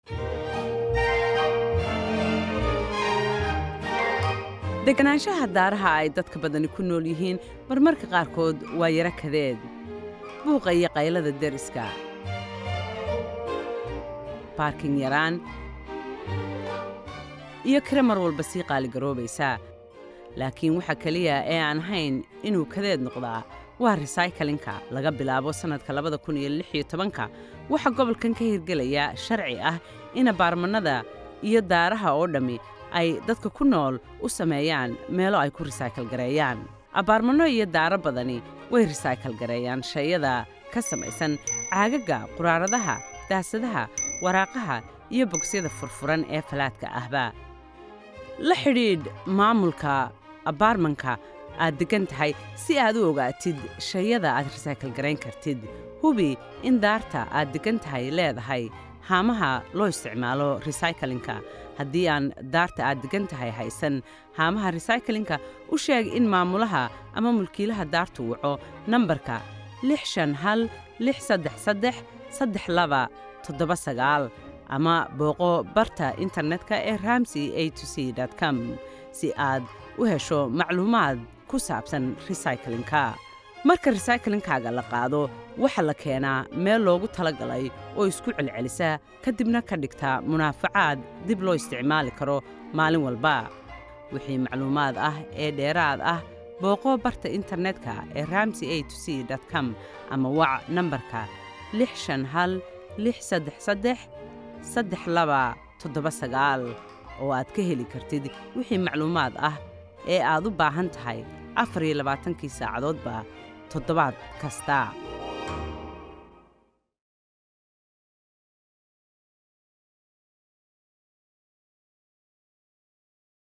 deganaanshaha daaraha ay dadka badani ku nool yihiin marmarka qaarkood waa yaro kadeed buuqa iyo qaylada deriska baarkin yaraan iyo kire mar walba sii qaaligaroobaysa laakiin waxa keliya ee aan hayn inuu kadeed noqdaa waa resaykalinka laga bilaabo sannadka labada kun iyo lix iyo tobanka waxaa gobolkan ka hirgelaya sharci ah in abaarmannada iyo daaraha oo dhammi ay dadka ku nool u sameeyaan meelo ay ku risaykal gareeyaan abaarmanno iyo daaro badani way risaykal gareeyaan shayada ka samaysan caagagga quraaradaha daasadaha waraaqaha iyo bogsiyada furfuran ee falaadka ahba la xidhiidh maamulka abaarmanka aad deggan tahay si aad u ogaatid shayada aad risaykal garayn kartid hubi in daarta aad deggan tahay leedahay haamaha loo isticmaalo resaykalinka haddii aan daarta aad deggan tahay haysan haamaha resaykalinka u sheeg in maamulaha ama mulkiilaha daartu waco nambarka lix shan hal lix saddex saddex saddex laba toddoba sagaal ama booqo barta internetka ee ramsey a to c com si aad u hesho macluumaad ku saabsan resaykalinka marka resaykalinkaaga la qaado waxaa la keenaa meel loogu talagalay oo isku celcelisa kadibna ka dhigta munaafacaad dib loo isticmaali karo maalin walba wixii macluumaad ah ee dheeraad ah booqo barta internetka ee ramsey a to c com ama wac nambarka lix shan hal lix saddex saddex saddex laba toddoba sagaal oo aad ka heli kartid wixii macluumaad ah ee aad u baahan tahay afar iyo labaatankii saacadoodba toddobaad kasta